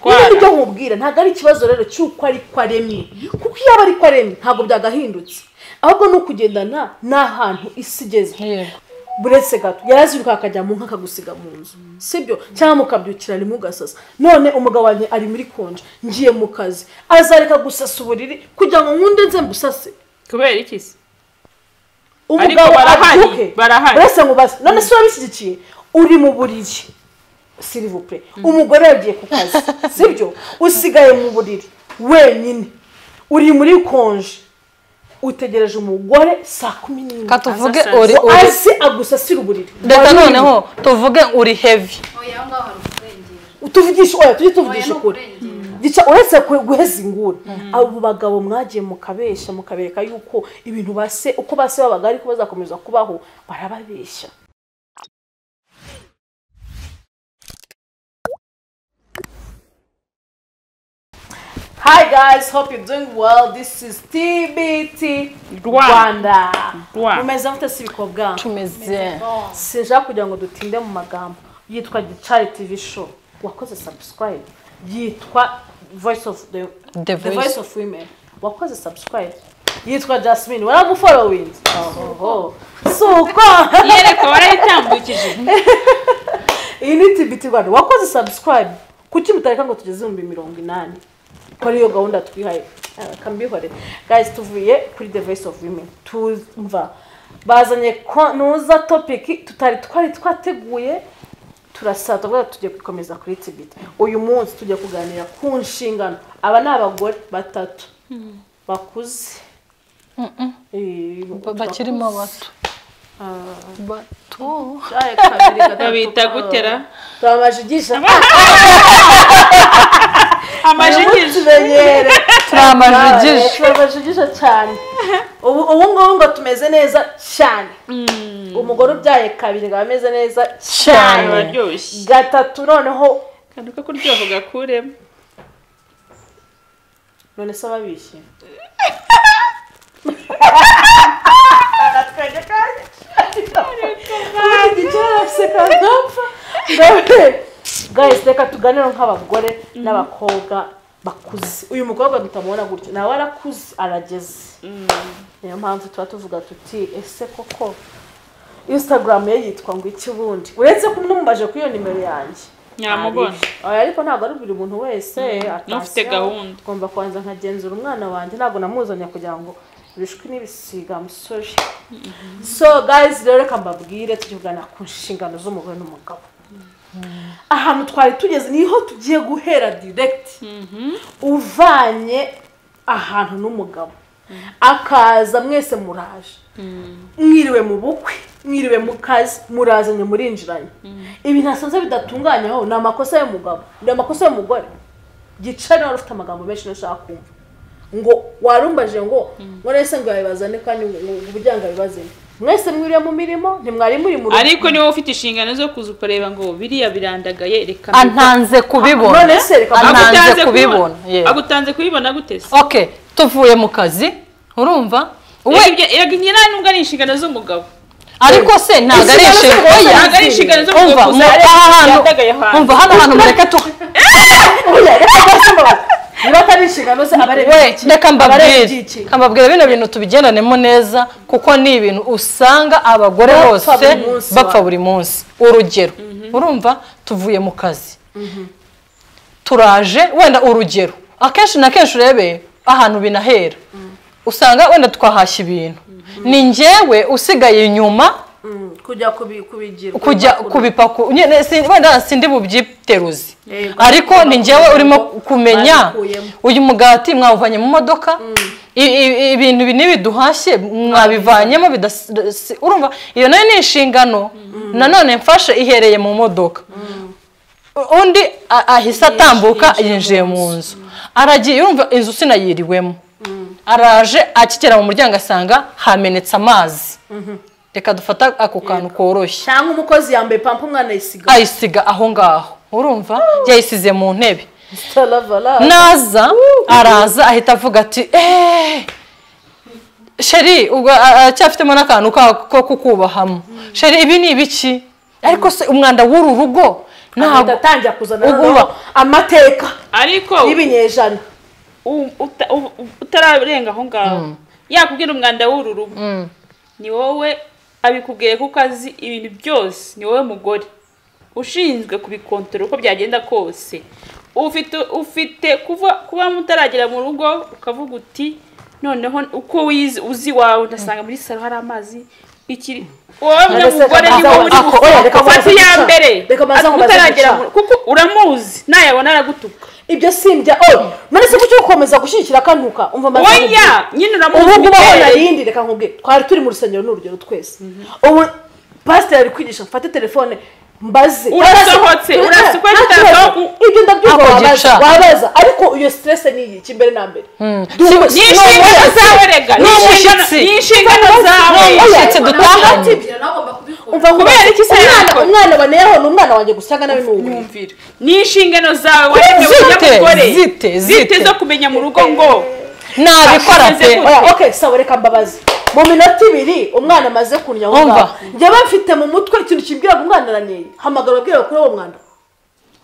niba ibyo nkubwira ntabwo ari ikibazo rero cy'uko ariko aremye kuko iyo aba ariko aremye ntabwo byagahindutse ahubwo ni ukugendana n'ahantu isi igeze buretse gato yaraziruka akajya mu nka akagusiga mu nzu sibyo cyangwa mukabyukira ntimugasase none umugabo wanjye ari muri konje ngiye mu kazi azareka gusasa uburiri kugira ngo nkunde nze mbusase kubera iki se Ariko umugabo barahari, abyuke barahari. uretse ngo ubaze none se urabishyigikiye uri mu buriri sirivupure umugore yagiye ku kazi sibyo usigaye mu buriri wenyine uri muri konje utegereje umugore saa kumi n'imwe Ka tuvuge Azasaza. uri ngo uri aze agusasire uburiri reka Wari uri- noneho tuvuge uri heavy oya aho ngaho hari ukurengera tuvugishe oya tujye oya tuvugisha ni ukuri ukurengera gica uretse ku- guheza inguni abo bagabo mwagiye mukabesha mukabereka yuko ibintu base uko base babaga ariko bazakomeza kubaho barababeshya Hi guys, hope you're doing well. This is TBT Rwanda. Rwa. Mumeze mute si bikobwa. tumeze sinshaka kugira ngo dutinde mu magambo yitwa gicari tv show wakoze subscribe yitwa voice of the, the The Voice. voice of women wakoze subscribe yitwa jasmine waragufollowing oho suko yereka barayitambukije iyi ni tbt rwanda wakoze subscribe kuki mutareka ngo tugeze ibihumbi mirongo inani ko ariyo gahunda twihaye Ah, kambihore guys tuvuye kuri the voice of women tumva bazanye konuza topic tutari twari twateguye turasaza kubera tugiye gukomeza kuri tibita uyu munsi tujya kuganira ku nshingano aba ni abagore batatu bakuze Eh, Ba- bakirimo bato Ah, bato cyari kabiri, gatatu, babita ah. gutera Turabajigisha amajigije tumenyere turamajigije turabajigisha cyane ubu ubu ngubu ngo tumeze neza cyane umugore ubyaye kabiri ngo ameze neza cyane Cyane. bararyoshye gatatu noneho akantu ko kuryoha ugakuremo none se ababishye guys reka tuganire nk'abagore n'abakobwa bakuze uyu mukobwa tutamubona gutyo nawe arakuze arageze niyo mpamvu tuba tuvuga tuti ese koko instagram ye yitwa ngo iki ubundi uretse ko mumubaje kuri iyo nimero yanjye nyamubona Oya, ariko ntabwo ari buri muntu wese n'ufite atasiyo, gahunda. ngomba kubanza nkagenzura umwana wanjye ntabwo namuzanye kugira ngo bishwi n'ibisiga amusore so guys rero reka mbabwire tujye kuganira ku nshingano z'umugore n'umugabo ahantu twari tugeze niho tugiye guhera direct uvanye ahantu n'umugabo akaza mwese muraje mwiriwe mu bukwe mwiriwe mu kazi murazanye murinjiranye ibi ntasanze bidatunganyaho ni amakosa y'umugabo ni amakosa y'umugore gicari wari ufite amagambo menshi nashaka kumva ngo warumbaje ngo ngo nese ngo yabibazane kandi uburyango abibazane mwese mwiriwe mu mirimo ntimwari muri mu rugo ariko niba ufite inshingano zo kuza ukareba ngo biriya birandagaye reka antanze kubibona None se reka- antanze Agutanze kubibona yeah. agutanze kubibona gute se ok tuvuye mu kazi urumva we Reka ibyo- reka njye nta nubwo ari inshingano z'umugabo ariko se ntabwo ari Inshingano inshingano z'umugore oya ntabwo ari inshingano zo kugakuza umva mu- aha hantu yandagaye hantu. umva hano hantu mureke tu Oya, reka mbese mbabaze. niba atari inshingano ze abareba we iki? reka Abareba mbabwire iby'iki? reka mbabwire bino bintu tubigendanemo neza kuko ni ibintu usanga abagore Bapfa bose buri munsi, bapfa wa- buri munsi urugero urumva tuvuye mu kazi turaje wenda urugero akenshi na kenshi urebe ahantu binahera usanga wenda twahashya ibintu ni njyewe usigaye inyuma Mm, kujya kubi- kubigira kujya kubipaku nyine si- wenda sindi bubyiteruze Yego. ariko ni njyewe urimo kumenya Babikuyemo. uyu mugati mwawuvanye mu modoka i- i- ibintu ibi n'ibi duhashye mwabivanyemo bidas- si- urumva iyo nayo ni inshingano nanone mfashe ihereye mu modoka undi a- ahise atambuka yinjiye mu nzu aragiye urumva inzu sinayiriwemo araje akigera mu muryango asanga hamenetse amazi reka dufate ako kantu koroshye cyangwa umukozi yambaye pampa umwana yisiga ayisiga aho ngaho urumva yayisize mu ntebe Salavala. naza araza ahita avuga ati eee sheri ubwo a- aracyafitemo n'akantu ka- ko kukubahamo sheri ibi ni ibiki ariko se umwanda w'uru rugo ntabwo atangira kuzana ubu noneho amateka ariko y'ibinyejana u- uta- u- u- utararenga aho ngaho yakubwira umwanda w'uru rugo Mm. ni wowe abikubwiye kuko azi ibintu byose ni wowe mugore ushinzwe kubikontorora uko byagenda kose ufite ufite kuva kuba mutaragera mu rugo ukavuga uti noneho uko wize uzi iwawe ugasanga muri salo hari amazi ikiri wowe mugore ni wowe uri Ako, oya, reka gufata mbanze iya guca. mbere Reka mbanze nkomeze utaragera guca. mu kuko uramuzi nayabona aragutuka ibyo simbya oya manese kuki ukomeza gushyigikira akantuka umva maze oya nkubwire. nyine uramuzi ubu ngubu aho imiterere. narindi reka nkubwire twari turi mu rusengero ni urugero twese ubu pasiteri ari kwigisha mfate telefone mbaze Urasohotse, Nta- urasa uko nta yashyize kibazo. aho- ibyo ndabyumva Ako gica. wabaza wabaza ariko iyo stress ni iki mbere na mbere Duhu- Si- ni ni inshingano umushyitsi. zawe rega Ni ni inshingano umushyitsi. ni inshingano zawe Ni umushyitsi dutahanye Kubwira nawe ugomba kubikora. umva nkubwire. Kubera iki se Umwana- yakora? umwana wa neho ni umwana wanjye gusa nawe ni ubu nyumvira ni inshingano zawe waremewe Zite, n'umugore zite, zite. zo kumenya mu rugo ngo nabikora pe Ashyize ku- oya okay sawa reka mbabaze mu minota ibiri umwana amaze kurya aho Umva. ngaho njye mfite mu mutwe ikintu kimbwira ngo umwana araniye hamagara ababwire bakure uwo mwanda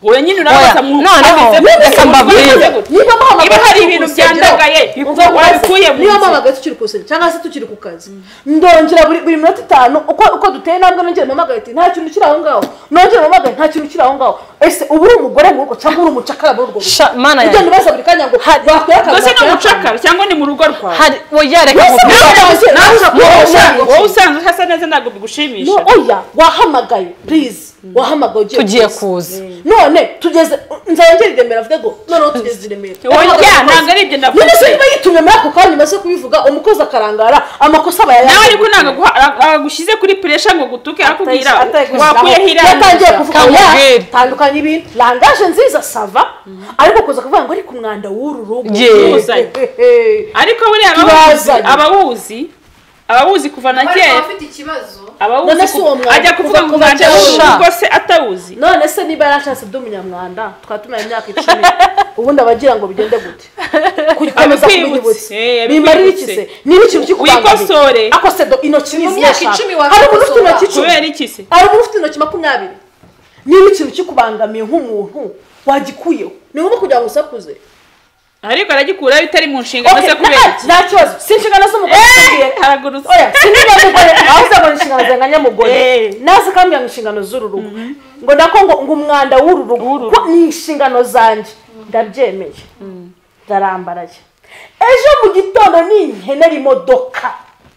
wowe nyine Oya, urabaza mu noneho, abize- reka mbabwire. abize gute? niba niba muhamagaye hari turi ku ibintu rusengero, byandagaye umva biku- nkubaze, wabikuye mu niba nzu muhamagaye tukiri ku rusengero cyangwa se tukiri ku kazi ndongera buri buri minota itanu uko uko duteye intambwe nongera muhamagaye ati nta kintu kiri aho ngaho nongera muhamagaye nta kintu kiri aho ngaho ese uba uri umugore mu rugo cyangwa uri umucakara muri urwo rugo Sha- mana ibyo yanjye ntibaza buri kanya ngo wakora akazi mbese ni wakora akazi. umucakara cyangwa ni mu rugo rwawe hari oya reka Mwese nkubwire. mwese mwese- Wowe mwese- usanzwe- wowe usanzwe hasa neza ntabwo No, bigushimisha oya wahamagaye please wahamagaye ugiye tugiye kuza. kuza none tugeze nzongera i remera avuge ngo noneho tugeze i remera oya ntabwo ari ibyo navuze none se niba yitumye muri ako kanya maze kubivuga umukozi akarangara amakosa aba nawe ariko yayakoze. ntabwo aguha- ara- aragushyize kuri puresha ngo gutuke akubwira Atayigushyizeho. wakuyeho yatangiye iranga kuvuga Kamubwire. oya, tandukanya ibintu langaje nziza sava ariko kuza kuvuga ngo ariko umwanda w'uru rugo Ye. He, he, he. ariko buriya abawuzi Tubazanye. abawuzi abawuzi kuva na Ariko kera abafite ikibazo abawuzi None se uwo ku- mwana ajya kuvuga kuva ngo kuva umwanda kera usha. w'urugo se atawuzi none se niba yarashatse by'umunyamwanda twaba tumaye imyaka icumi ubundi abagira ngo bigende gute kukomeza Abikwibutse. kubinyibutse Eh, abikwibutse. bimarira iki se niba ikintu Wikosore. kikubangamiye akose do intoki Mu ni myaka ziyashaka. icumi hari umuntu ufite wakosora. intoki icumi kubera iki se hari umuntu ufite intoki makumyabiri niba ikintu kikubangamiye nk'umuntu wagikuyeho ni ngombwa kugira ngo usakuze ariko aragikuraho bitari mu nshingano Okay, ze kubera nta- iki nta kibazo si inshingano z'umugore Eh, zambwiye. haragurutse oya sinigeze mugore aho uzabona inshingano zanganya mugore Eh. naze kambwira ngo inshingano z'uru rugo ngo nako ngo ngo umwanda w'uru rugo ko ni inshingano zanjye ndabyemeye ndarambaraye ejo mu gitondo ninkenera imodoka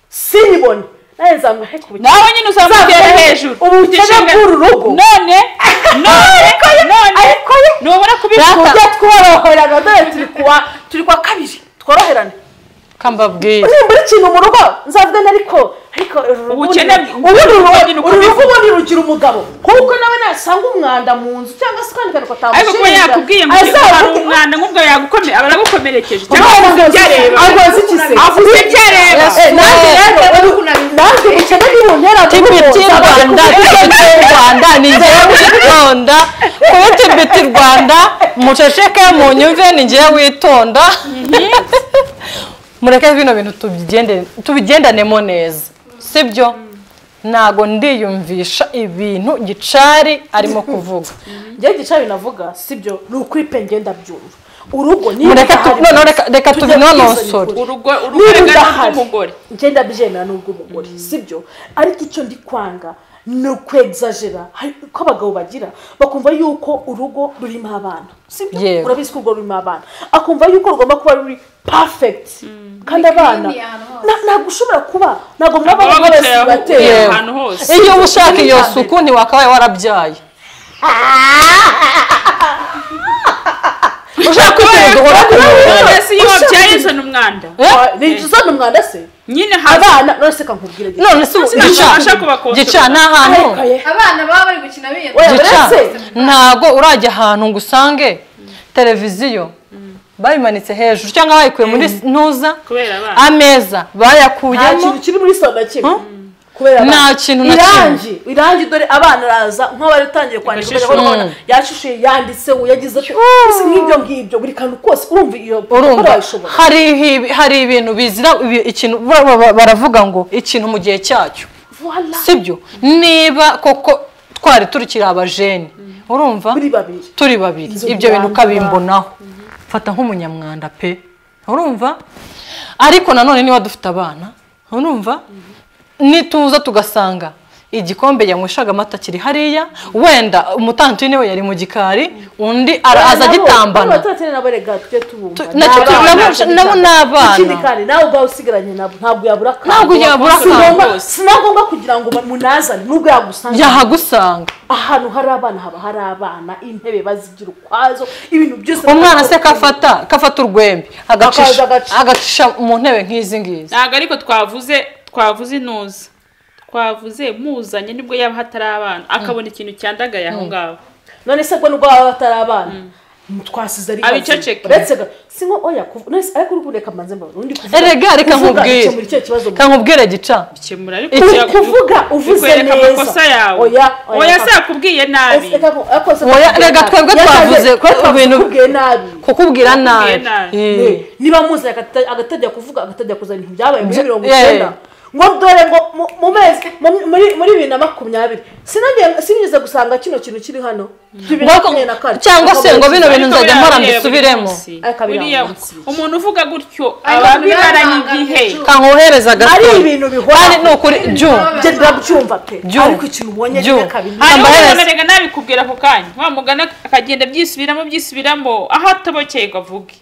sinyibone nawe nzamwe ariko ubu- nawe nyine uzamutera Uzamutera hejuru ubu Ufite bukene inshingano- bw'uru rugo. none none none ariko ye ntubona ku kubikora buryo tworoherana dore turi kuwa turi kwa kabiri tworoherane kambabwire nimbura ikintu mu rugo nzavugana ariko ariko uru rugo Ubukene ni- bw- uru rugo- ubukene uru bw'ukomeza. rugo ubundi rugira umugabo kuko nawe nasanga umwanda mu nzu cyangwa se ukandi kantu ariko kuba yakubwiye ngo hari umwanda nk'ubwo yagukomeye aba aragukomerekeje cyangwa avuze ibyareba avuze iki se avuze ibyareba Yes. nanjye rero nanjye ubukene nibuntera mu tipi rugo, ti nzaba ndi rwanda kumwe. tipi ti rwanda ni njyewe witonda kuba tipi ti rwanda muceceke munyumve ni njyewe witonda mureke bino bintu tubigende- tubigendanemo neza sibyo ntago ndiyumvisha ibintu gicari arimo kuvuga njye gicaye navuga sibyo ni ukuri pe ngenda byumva urugo ni Mureke tu- noneho reka- reka tubinonosore. urugo urugo niba rega udahari n'ubw'umugore ngenda byemera n'ubw'umugore sibyo ariko icyo ndi kwanga ni ukwegzajera hari uko abagabo bagira bakumva yuko urugo rurimo abana sibyo Yego. urabizi ko urugo rurimo abana akumva yuko rugomba kuba ruri perfect kandi abana Ni clean ahantu hose. na- ntabwo ushobora kuba ntabwo mwaba Baba mwese bicaye aho- bateye Yewe. Yewe. ahantu hose. iyo uba ushaka iyo Ni suku ntiwakabaye warabyaye ushaka kwirinda uhora ku murongo. none se iyo wabyaye uzana umwanda Eh? ni uzana umwanda se nyine haza abana none se kankubwira igihe none se Nasi ntabasha gica kubakontorora. gica ni ahantu Arekaye. abana baba bari gukina Oya, biyanduye gica uretse- ntabwo urajya ahantu ngo usange televiziyo bayimanitse hejuru cyangwa bayikuye muri ntuza kubera abana ameza nta bayakuyemo kintu kiri muri sona kimwe kubera Nta abana. kintu na irangi irangi dore abana araza nk'abari utangiye kwandika Igashishura. ugashyira urabona yashishuye yanditseho yagize ati ese nk'ibyo ngibyo buri kantu kose urumva iyo urumva wayishobora hari ihi- hari ibintu bizira ibi- ikintu ba- ba- ba- baravuga ngo ikintu mu gihe cyacyo Voila. sibyo niba koko twari turikiri abajene urumva muri babiri turi babiri Inzu ibyo bintu rwanda. ukabimbonaho fata nk'umunyamwanda pe urumva ariko nanone niba dufite abana urumva nituza tugasanga igikombe yanyweshaga amata kiri hariya wenda umutanti niwe yari mu gikari undi ara- aza agitambana abatatene nabo rega tujye tubumva Tu- nacyo Ni tu- abana, nabo- nacyo nabo ni gitanga. abana. ikindi kandi nawe ubwawe usigaranye nabo ntabwo yabura akantu Ntabwo yabura Si akantu ngombwa- rwose. si na ngombwa kugira ngo munazane nubwo yagusanga yahagusanga ahantu hari abana haba hari abana intebe bazigira ukwazo ibintu byose umwana se kafata kafata urwembe agacisha agacisha. agacisha mu ntebe nk'izi ngizi ntabwo ariko twavuze twavuze inuza twavuze muzanye nibwo yaba hatari abana akabona ikintu cyandagaye aho ngaho none se bwo nubwo baba batari abana twasize ari Aba bazima. iceceke. uretse ga- si nko oya kuv- none se ariko uri kureka mbanze mbabona undi kuvuga erega reka Kuvuga, nkubwire gukemura icyo kibazo mu- kankubwire gica bikemura Ku- ariko kuvuga uvuze bikwereka neza. amakosa yawe Oya, oya, oya se kaka. yakubwiye nabi Ese kako- ako se Oya, kakubwiye rega nabi. twebwe Yakaze- twavuze ko twebwe ibintu- twakubwiye nabi kukubwira Kukubwira nabi nabi. Eh. Eh, niba muzi agata- agatajya kuvuga agatajya kuzana ibintu byabaye muri Bya- mirongo yeah. icyenda ngo dore ngo mu- mu mezi mu- muri muri bibiri na makumyabiri sinongeye sinigeze gusanga kino kintu kiri hano bibiri na Ngo- makumyabiri na kane cyangwa se ngo bino bintu Ariko nzajya mpora biriya mbisubiremo biriya Ariko biriya biriya munsi bike. umuntu uvuga gutyo Ariko aba biriya bimaranye banga igihe bicuruzwa. kankohereza gato ari ibintu kandi ni bihora ukuri jyu njye ndabyumva pe Jyu. ariko ikintu ubonye Jyu. reka kabiri hanyuma Ambaye umuntu wese. arega nabikubwira ako kanya wa mugana akagenda abyisubiramo abyisubiramo aho atabokeye ngo avuge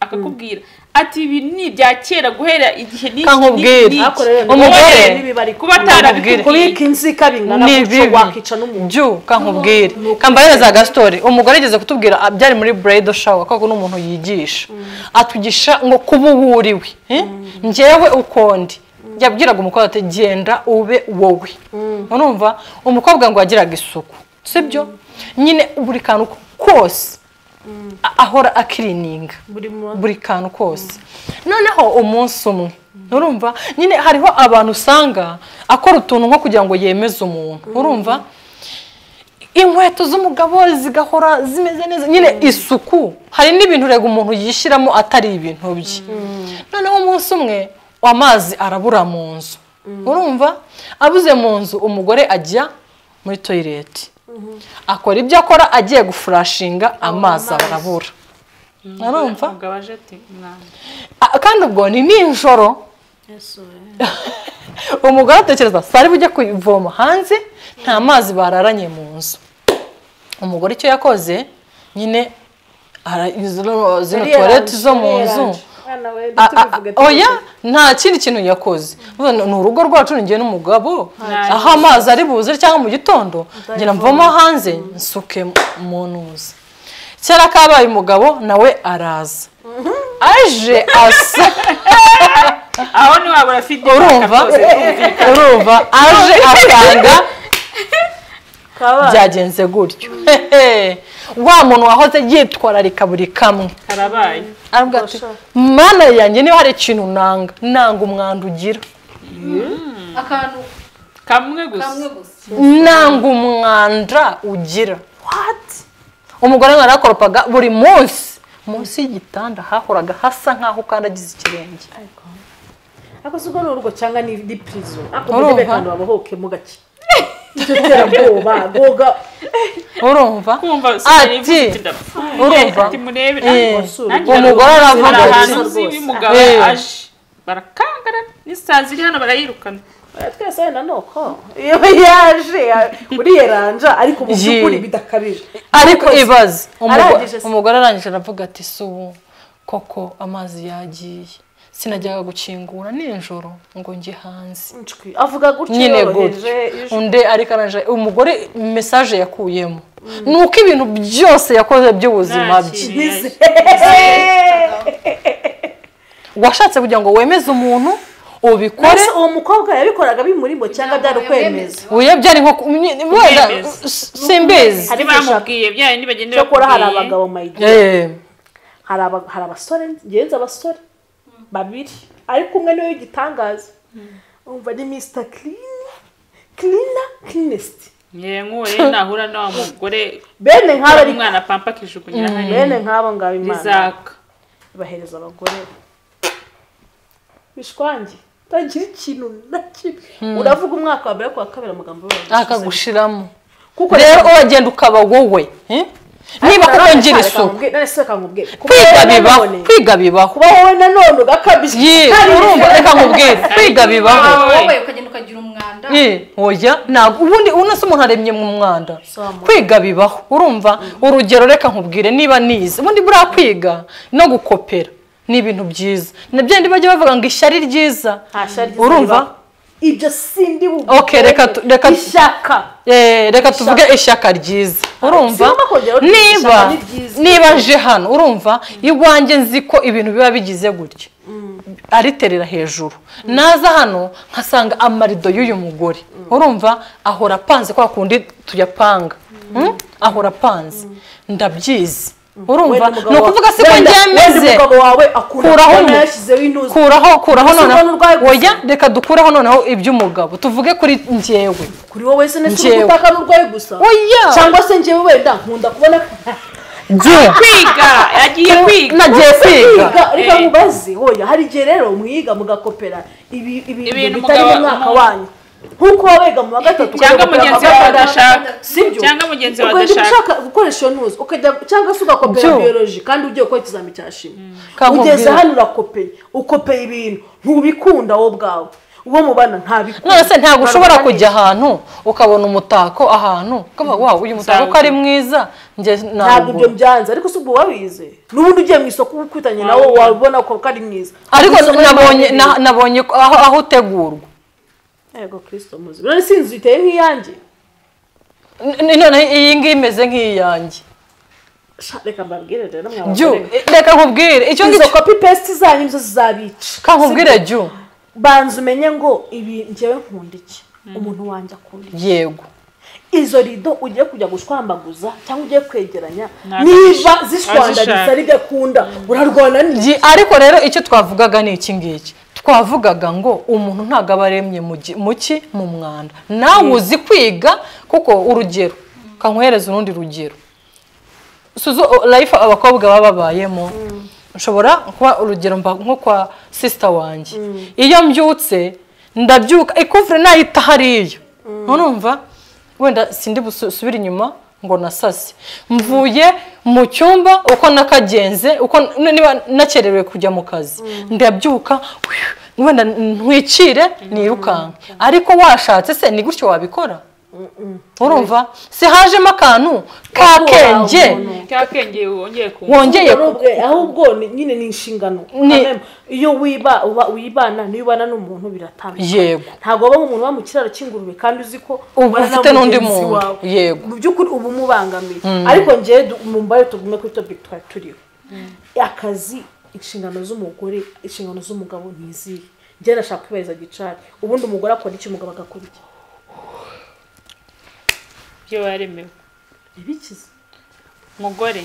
akakubwira ati ibi ni ibya kera guhera igihe n'iki Kankubwira. n'iki. Ariko rero ni- Umugore. niba ari kuba atarabikubwiye kubika inzika bingana Ni gutyo bibi. wakica n'umuntu jyu kankubwire kambahereza gastori umugore yigeze kutubwira ah, byari muri burayidi shawa kuko ni umuntu yigisha atugisha ngo kuba uwo uri we eh? njyewe ukundi yabwiraga umukobwa ati genda ube wowe urumva umukobwa ngo yagiraga isuku sibyo nyine buri kantu kose a- ahora akirininga buri munsi buri kantu kose noneho umunsi umwe urumva nyine hariho abantu usanga akora utuntu nko kugira ngo yemeze umuntu urumva inkweto z'umugabo zigahora zimeze neza nyine isuku hari n'ibintu rega umuntu yishyiramo atari ibintu bye noneho umunsi umwe amazi arabura mu nzu urumva abuze mu nzu umugore ajya muri toyileti akora ibyo akora agiye gufurashinga amazi arabura urumva Umugabo aje ati "Mwana." Ah, kandi ubwo ni nijoro umugore atekereza sari bujye kuvoma hanze nta mazi bararanye mu nzu umugore icyo yakoze nyine ara- zino zino tuwarete zo mu nzu a- a- a- oya nta kindi kintu yakoze Ubu ni ni urugo rwacu ninjye n'umugabo Nta aho amazi ari buze cyangwa mu gitondo ngira mvoma hanze nsuke mu ntuza kera kabaye umugabo nawe araza aje asa aho ntiwabura fide urumva urumva aje asanga byagenze gutyo Hehe. wa muntu wahoze yitwararika buri kamwe karabaye aravuga ati Ubasha. mana yanjye niba hari ikintu nanga nanga umwanda ugira akantu kamwe gusa kamwe gusa nanga umwanda ugira umugore mwana yakoropaga buri munsi munsi y'igitanda hahoraga hasa nk'aho ukandagize ikirenge ako si urwo ni urugo cyangwa ni ni prison ako Urumva? mujye kandi babohokemo gake icyo terabwoba goga urumva kumva Ati, urumva? ati murebe Eh, nanjye umugore hari aravuga ahantu gusa uzi rwose. y'umugabo Eh. aje barakangana n'isazi iri hano barayirukana oya twese wenda ni uko iyo yaje ya- uriya ranja ariko mu by'ukuri Yee. bidakabije ariko ibaze umugore Arangije se. umugore arangije aravuga ati si ubu koko amazi yagiye sinajyaga gukingura nijoro ngo njye hanze Ncwi, avuga gutyo nyine yoroheje gutyo ijwi. undi ariko arangije umugore mesaje yakuyemo ni uko ibintu byose yakoze by'ubuzima bye Ntakiri. Nize- washatse kugira ngo wemeze umuntu ubikore Mbese uwo mukobwa yabikoraga bimurimo cyangwa byari ukwemeza uya byari nko ku- wenda Kwemeza. simbizi Hari hari ibyo bamubwiye bya bindi bagenda cyakora hari abagabo mayigi Eh, hari aba- hari abasore ngenzi abasore babiri ariko umwe niwe w'igitangaza umva ni mr clean cleaner cleanest yewe nk'uwo rero nahura na wa mugore bene nk'aba hari ari umwana pampa akijugunyira hariya bene nk'abo ngabo imana bizaka bahereza abagore bishwange utagira ikintu na kimwe uravuga umwaka wa mbere ku wa kabiri amagambo yose akagushiramo kuko rero uragenda ukaba wowe eh? niba koko ngira isuku none se kankubwire kwiga bibaho kwiga bibaho kuba wowe nanone ugakabije Yee, Hari urumva ibintu- reka nkubwire kwiga bibaho wowe ukagenda ukagira umwanda Yee, oya ntabwo ubundi unase umuntu aremye mu mwanda Somo. kwiga bibaho urumva urugero reka nkubwire niba nize ubundi buriya kwiga no gukopera ni ibintu byiza nabyo ndi bajya bavuga ngo ishyari ryiza Nta shari ryiza urumva ribaho. ibyo sindi bubwire Okay, reka tu- reka tu- ishaka Eh, reka tuvuge ishyaka ryiza urumva sinumva kongera kugira ishyaka niba ni ryiza. niba nje hano urumva iwanjye nzi ko ibintu biba bigize gutya ariterera hejuru naza hano nkasanga amarido y'uyu mugore urumva ahora apanze kwa kundi tuyapanga Mm? ahora apanze ndabyizi urumva Wenda umugabo ni wa- ukuvuga si ko wenda- njye wenda meze umugabo wawe akunda Kuraho kubona umu- yashyizeho intuza kuraho kuraho Gusa ubona noneho urwaye gusa. oya reka dukureho noneho iby'umugabo tuvuge kuri njyewe kuri wowe se nese Njyewe. ugutaka n'urwaye gusa oya cyangwa se njyewe wenda nkunda kubona njye kwiga yagiye kwiga nagiye kwiga Kwiga, reka mubaze hoya hari igihe rero mwiga mugakopera ibi- Ibintu ibintu bitari mu mugabo- mwaka wanyu nk'uko wabega mu wa gatatu ukajya cyangwa mugenzi gukora we amabanga, badashaka sibyo cyangwa mugenzi we ukagenda badashaka ushaka gukoresha iyo ntuzi ukajya cyangwa se ugakopera Byo. biyoroji kandi ugiye gukora ikizami cya shimi Kankubwira. ugeze hano urakopeye ukopeye ibintu ntubikunda wowe ubwawe uwo mubana ntabikunda none se ntabwo ushobora kujya ahantu ukabona umutako ahantu ukavuga wow uyu mutako ko ari mwiza njye ntabwo ntabwo ibyo byanze ariko si ubwo wabize n'ubundi ugiye mu isoko ukwitangira nawe wabibona ko ari mwiza ariko Mu isoko nabonye harimo na- nabonye ko aho aho utegurwa yego kirisito muzi none si inzu iteye nk'iyanjye N- n- none iyi ngiyi imeze nk'iyanjye Sha, reka mbabwire rero jyu mwabagore reka nkubwire icyo izo ngicyo kopi pesiti zanyu nizo zizabica kankubwire Sibyo? jyu banza umenye ngo ibi njyewe nkunda iki umuntu wanjye akunda iki yego izo rido ugiye kujya gushwambaguza cyangwa ugiye kwegeranya Ntabwo niba azishaka. zishwandagiza rigakunda urarwana n'iki Ji- ariko rero icyo twavugaga ni iki ngiki twavugaga ngo umuntu ntabwo aba aremye mu gi- mu ki mu mwanda nawe uzi kwiga kuko urugero kankohereza urundi rugero suzo life abakobwa baba babayemo nshobora kuba urugero mba nko kwa sisita wanjye iyo mbyutse ndabyuka ikuvure nayita hariya urumva wenda sindi busubire inyuma ngo nasase mvuye mu cyumba uko nakagenze uko n- niba nakererewe kujya mu kazi ndabyuka wenda ntwikire nirukanke ariko washatse se ni gutyo wabikora urumva si hajemo akantu kakenge umuntu. cyakengeye wongeye kumva wongeye Ubwo ni ubwe- ahubwo ni- nyine ni inshingano Ni- Amen. iyo wiba uba- wibana n'iyo ubana n'umuntu biratandukanye Yego. ntabwo waba umuntu uba mu kiraro cy'ingurube kandi uzi ko Uba ubana na ufite n'undi mugenzi muntu. wawe. Yego. mu by'ukuri uba umubangamiye ariko ngewe du- mumbaye tugume kuri topiki twari turiho akazi inshingano z'umugore inshingano z'umugabo ntizihe njyewe nashaka kwibariza gicari ubundi umugore akora iki umugabo agakora iki ibyo waremewe ntibikize mugore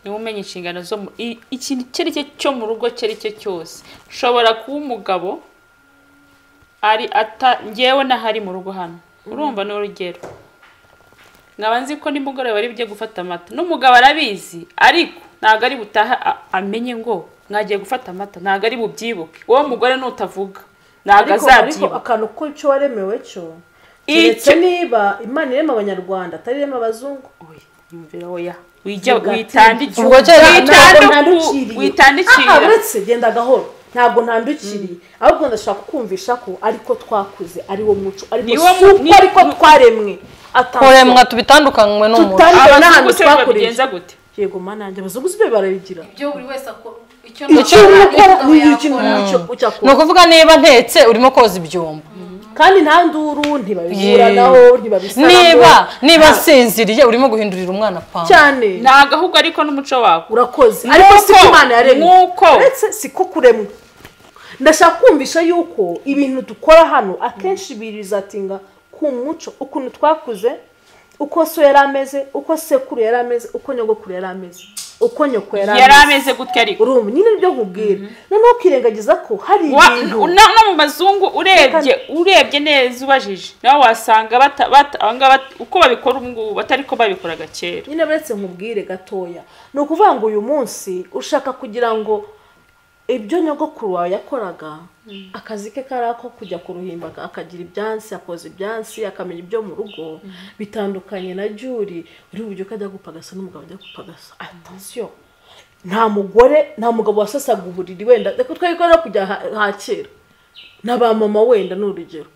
niwe umenya inshingano zo mu i- ikintu icyo ari cyo cyo mu rugo icyo ari cyo cyose ushobora kuba umugabo ari ata ngewe n'ahari mu rugo hano urumva ni urugero nkaba nzi ko nimugoroba ari bujye gufata amata n'umugabo arabizi ariko ntabwo ari butaha a- amenye ngo mwagiye gufata amata ntabwo ari bubyibuke wowe mugore nutavuga ntabwo ariko ariko azabyibuka akantu ko cyo waremewe cyo Icyo- keretse niba imana irema abanyarwanda atari irema abazungu Oya, yumvira oya wijya Ntabwo witandikira Ubwo ntabwo kera- Witandu- ntandukiriye Aha, witandikira uretse genda gahoro ntabwo ntandukiriye ahubwo ndashaka kukumvisha ko ariko twakuze ari wo muco ariko Ni wo si mu- uko ni- ariko twaremwe kuremwa tubitandukanywe n'umuntu tutari n'ahantu abazungu se twakoreye babigenza gute yego mana yanjye abazungu si byo barabigira ibyo buri wese akora icyo icyo urimo ukora ni ikintu icyo ni ucyakora ukuvuga niba ntetse urimo koza ibyombo kandi nta nduru ntibabiburanaho ntibabisanaho niba niba nsinziriye urimo guhindurira umwana pamba cyane ntabwo ahubwo ariko n'umuco wako urakoze Nuko- ariko si ko imana yaremye nuko. uretse si ko kuremwa ndashaka kumvisha yuko ibintu dukora hano akenshi bizatinga ku muco ukuntu twakuze uko so yari ameze uko sekuru yari ameze uko nyogokuru yari ameze uko nyoko yari yari ameze ameze gutya ariko urumva nyine nibyo nkubwira noneho ukirengagiza ko hari Wa- ibintu na no mu bazungu urebye urebye neza ubajije nawe wasanga bata- bata- aba ngaba bat- uko babikora ubu ngubu batari ko babikoraga kera nyine uretse nkubwire gatoya ni ukuvuga ngo uyu munsi ushaka kugira ngo ibyo nyogokuru wawe yakoraga akazi ke kari ako kujya ku ruhimbi aka- akagira ibyansi akoza ibyansi akamenya ibyo mu rugo bitandukanye na juri uri bubyuke ajya gupagasa n'umugabo ajya gupagasa atansiyo nta mugore nta mugabo wasasaga uburiri wenda reka twari no kujya ha- hakera na ba mama wenda ni urugero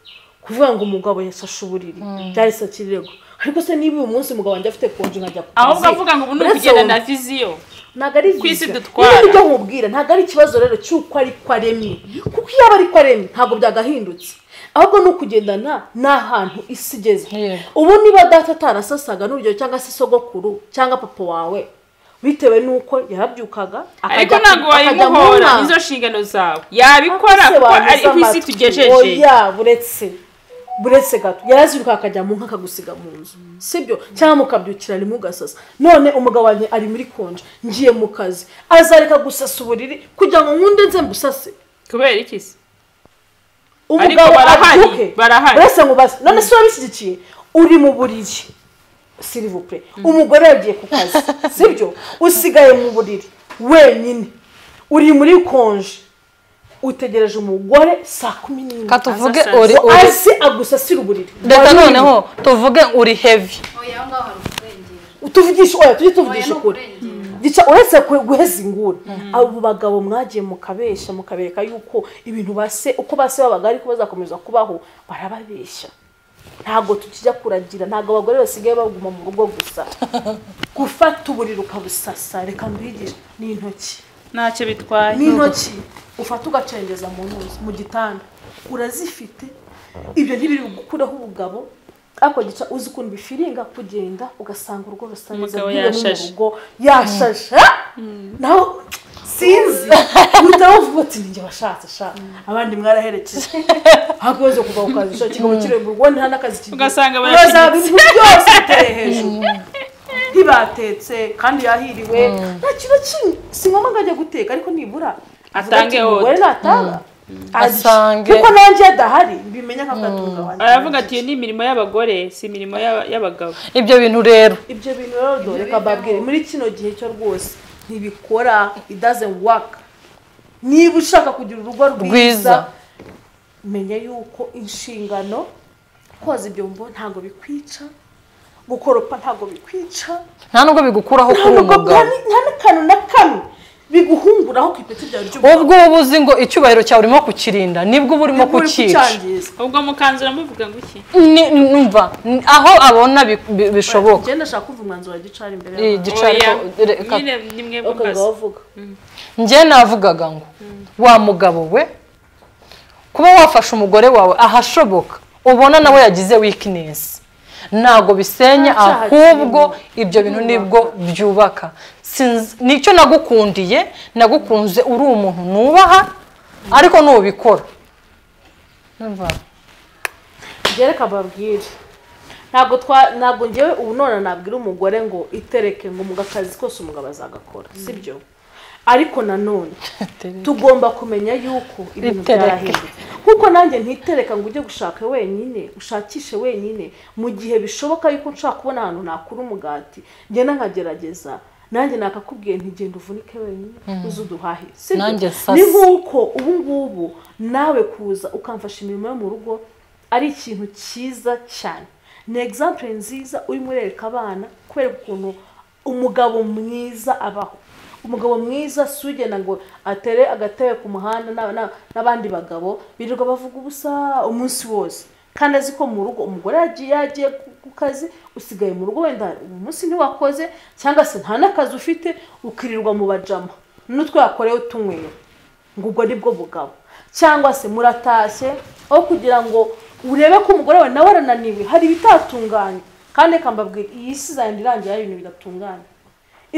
kuvuga ngo umugabo yasashe uburiri byahise akirego ariko se niba uyu munsi umugabo wanjye afite konje nkajya ku ahubwo avuga ngo ubu ni uretse ukugenda wowe- na viziyo ntabwo ari Ku isi byiza. dutwara. Niba ibyo nkubwira ntabwo ari ikibazo rero cy'uko ariko aremye kuko iyo aba ariko aremye ntabwo byagahindutse ahubwo ni ukugendana n'ahantu isi igeze Yego. ubu niba data atarasasaga n'urugero cyangwa se sogokuru cyangwa papa wawe bitewe n'uko yarabyukaga ariko akajya- ntabwo akajya mu wayimuhora nama. nizo nshingano zawe yabikora Ese kuko wameze ari ku isi amatwi? tugejeje oya buretse buretse gato yaraziruka akajya mu nka akagusiga mu nzu sibyo cyangwa mukabyukira rimwe ugasasa none umugabo wanjye ari muri konje ngiye mu kazi azareka gusasa uburiri kugira ngo nkunde nze mbusase kubera iki se Ariko umugabo barahari, abyuke barahari. buretse nkubaze none se urabishyigikiye uri mu buriri silivupure umugore yagiye ku kazi sibyo usigaye mu buriri wenyine uri muri konje utegereje umugore saa kumi n'imwe katuvuge Azasaza. uri ngo uri azi agusasira uburiri reka Wari noneho tuvuge uri hevi oya aho ngaho hari ukurengera uri- tuvugishe oya tujye oya tuvugisha ni ukuri ukurengera gica uretse ku- guheza inguni abo bagabo mwagiye mukabesha mukabereka yuko ibintu base uko base babaga ariko bazakomeza kubaho barababeshya ntabwo tukijya kuragira ntabwo abagore basigaye baguma mu rugo gusa gufata uburiri ukabusasa reka mbigishe ni intoki ntacyo bitwaye n'intoki ufata ugacengeza mu ntuzi mu gitanda urazifite ibyo ntibiri gukuraho ubugabo ariko gica uzi ukuntu bifiringa kugenda ugasanga urugo rusa neza Umugabo rwirimo yashashe. urugo yashashe naho sinzi uhita bavuga uti ninjye washatse sha abandi mwaraherekeje ntabwo uzi kuva ku kazi sha kigabo kiri mu rugo nta n'akazi kigira Ugasanga ugasanga ibintu byose biteye hejuru ntibatetse kandi yahiriwe nta kintu kimwe si ngombwa ngo ajye guteka ariko nibura Atange avuga ati, umugore natanga azi. Asange. kuko nanjye adahari mbimenya nk'akatunga wanjye aravuga ati iyo ni imirimo y'abagore si imirimo y'aba- y'abagabo ibyo bintu rero ibyo bintu rero doreka babwire muri kino gihe cyo rwose ntibikora it doesn't work niba ushaka kugira urugo Rwiza. rwiza menya yuko inshingano koza ibyombo ntabwo bikwica gukoropa ntabwo bikwica nta nubwo bigukuraho kuri ntabwo umugabo nta- nta n'akantu na kamwe biguhunguraho ku ipeti ryawe ry'ubwonko ubwo uba uzi ngo icyubahiro cyawe urimo kukirinda nibwo uba urimo kucyica kucyangiza ubwo mukanzura muvuga ngo iki Ni- numva ni- aho abona bi- bi- bishoboka ugenda ashaka kuva umwanzuro wa gicari imbere Iyi y'abantu gica Oya, ariko- reka- nyine ni mwe ukaba mukazi wavuga njye navugaga ngo wa mugabo we kuba wafashe umugore wawe ahashoboka ubona nawe yagize weakness ntabwo bisenya Nta cyaha ahubwo kirimo. ibyo bintu nibwo byubaka Sinz- nicyo nagukundiye nagukunze uri umuntu nubaha ariko nubikora Numva? gereka babwire ntabwo twa ntabwo ngewe ubu none nabwira umugore ngo itereke ngo mu kazi kose umugabo azagakora sibyo ariko nanone tugomba kumenya yuko ibintu Itereke. byarahindutse kuko nanjye ntitereka ngo ujye gushaka wenyine ushakishe wenyine mu gihe bishoboka yuko nshaka kubona ahantu nakura umugati ngenda nkagerageza nanjye nakakubwiye ntigenda uvunike wenyine uze uduhahire si byo? Nanjye sasa. ni nk'uko ubu ngubu nawe kuza ukamfasha imirimo yo mu rugo ari ikintu cyiza cyane ni egizample nziza urimo urereka abana kubera ukuntu umugabo mwiza abaho umugabo mwiza si ugenda ngo atere agatebe ku muhanda na- na- n'abandi bagabo birirwa bavuga ubusa umunsi wose kandi azi ko mu rugo umugore yagiye yagiye ku- ku kazi usigaye mu rugo wenda uyu munsi ntiwakoze cyangwa se nta n'akazi ufite ukirirwa mu bajama n'utwo yakorewe utunywera ngo ubwo ni bwo bugabo cyangwa se muratashye aho kugira ngo urebe ko umugore wawe nawe arananiwe hari ibitatunganye kandi reka mbabwire iyi si izagenda irangira hari ibintu bidatunganye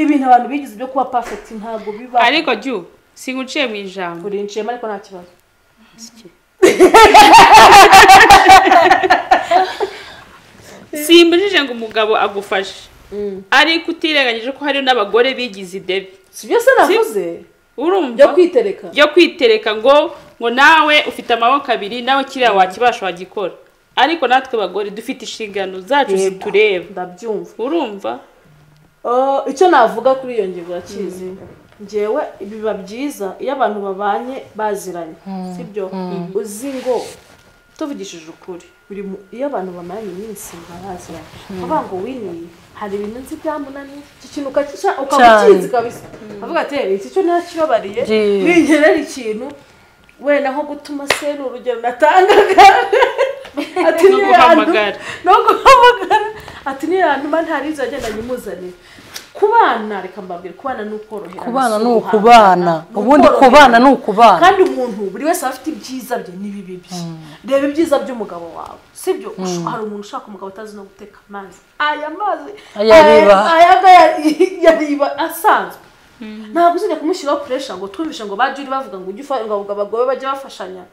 ibintu abantu bigize byo kuba perfect ntabwo biba ariko jyu singuciye mu ijambo urinciyemo ariko nta kibazo simbujije ngo umugabo agufashe ariko utirengagije ko hari n'abagore bigize idebi si byo se navuze byo urumva kwitereka byo kwitereka ngo ngo nawe ufite amaboko abiri nawe kiriya wakibasha wagikora ariko natwe bagore dufite inshingano zacu Yego, zitureba ndabyumva urumva Uh, icyo navuga kuri iyo ngingo urakizi ngewe biba byiza iyo abantu babanye baziranye sibyo uzi ngo tuvugishije ukuri buri mu- iyo abantu bamaranye iminsi baraziranye kuvuga ngo winiye hari ibintu nzi byamunaniye iki kintu ukakica- ukamukizi kabisa avuga ati "Eh, iki cyo ntakibabariye Ye- ningerera ikintu wenda nko gutuma se ni urugero natangaga ati No "Niyo yantu- guhamagara. no guhamagara ati niyo yantuma ntarizo yagenda nyimuzanire kubana reka mbabwire kubana ni ukoroherana kubana si ni uguhangana. ukubana Ni ubundi kubana ni ukubana kandi umuntu buri wese aba afite ibyiza bye n'ibibi bye reba ibyiza by'umugabo wawe sibyo Ush- hari umuntu ushaka umugabo utazi no guteka amazi aya mazi Ayariba. aya- aya ngaya yariba asanzwe ntabwo uzajya kumushyiraho puresha ngo twumvishe ngo bajye uri bavuga ngo ujye ufa- ngo abagabo bajye bafashanya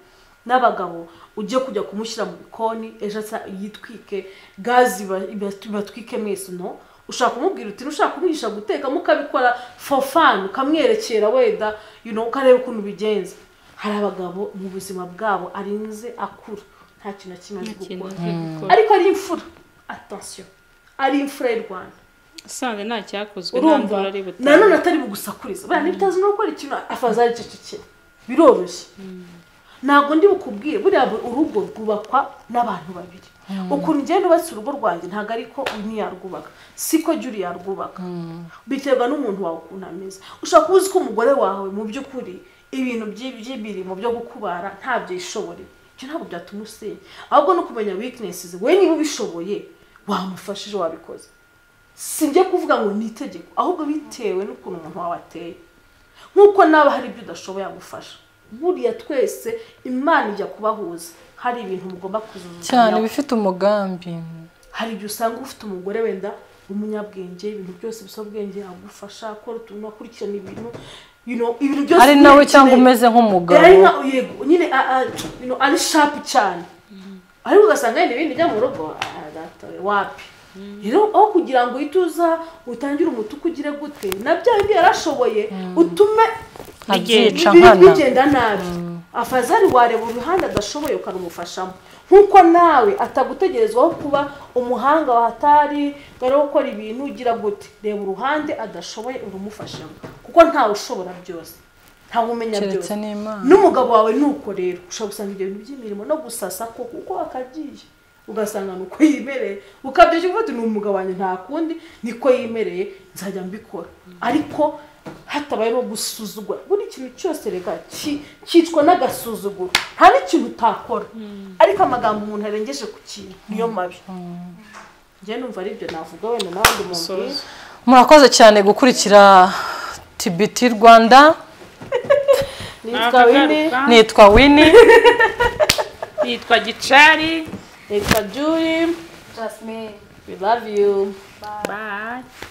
n'abagabo ujye kujya kumushyira mu bikoni ejo asa- yitwike gazi iba- iba- ibatwike mwese no ushaka kumubwira uti ushaka kumwigisha guteka mukabikora for fun ukamwerekera weda you know, ukareba ukuntu bigenza hari abagabo mu buzima bwabo arinze akura nta kintu na kimwe azi ikintu gukora cyo gukora ariko ari imfura attention ari imfura y'u rwanda usanze nta cyakozwe nta mvura urumva ari butanga nanone atari bugusakuriza buriya niba utazi no gukora ikintu afaza aricecekera biroroshye ntabwo ndi bukubwire buriya bu- urugo rwubakwa n'abantu babiri ukuntu ugenda ubatse urugo rwanjye ntabwo ariko uyu ntiyarwubaka siko jya uri yarwubaka biterwa n'umuntu wawe ukuntu ameze ushobora kuba uzi ko umugore wawe mu by'ukuri ibintu by'i- by'imirimo byo gukubara ntabyo yishoboreye ibyo ntabwo byatuma usenya ahubwo no kumenya weaknesses we niba ubishoboye wamufashije wabikoze si ibyo kuvuga ngo ni itegeko ahubwo bitewe n'ukuntu umuntu wawe ateye nk'uko naba hari ibyo udashoboye agufasha buriya twese imana ijya kubahuza hari ibintu mugomba cyane kuzuzuzanya bifite umugambi hari igihe usanga ufite umugore wenda w'umunyabwenge ibintu byose bisaba ubwenge agufasha akora utuntu akurikirana ibintu you know, ibintu byose ari nawe cyangwa ukeneye. umeze nk'umugabo ari nka yego nyine a- a- you know, ari shapu cyane ariko ugasanga yenda ibindi bijya mu rugo ah, data we, wapi rero aho kugira ngo uhite uza utangire umutuku ugire gute na bya bindi yarashoboye utume abyica ibintu nkana bigenda nabi afazari wareba uruhande adashoboye ukarumufashamo nk'uko nawe atagutegerezwaho kuba umuhanga wahatari wari gukora ibintu ugira gute reba uruhande adashoboye urumufashamo kuko ntawe ushobora byose ntawe umenya keretse byose n'imana n'umugabo wawe nuko rero ushobora gusanga ibyo bintu by'imirimo no gusasa ko kuko akagiye ugasanga ni uko yimereye ukabyoshya uvuga uti ni umugabo wanjye nta kundi niko yimereye nzajya mbikora ariko hatabayeho gusuzugura buri ikintu cyose reka ki- cyicwa n'agasuzuguro nta n'ikintu utakora ariko amagambo umuntu arengeje ku kintu niyo mabi njye numva ari ibyo navuga wenda n'abandi muntu Musozo. murakoze cyane gukurikira tbt rwanda nitwa wini nitwa wini nitwa gicari nitwa juri Jasmine. we love you bye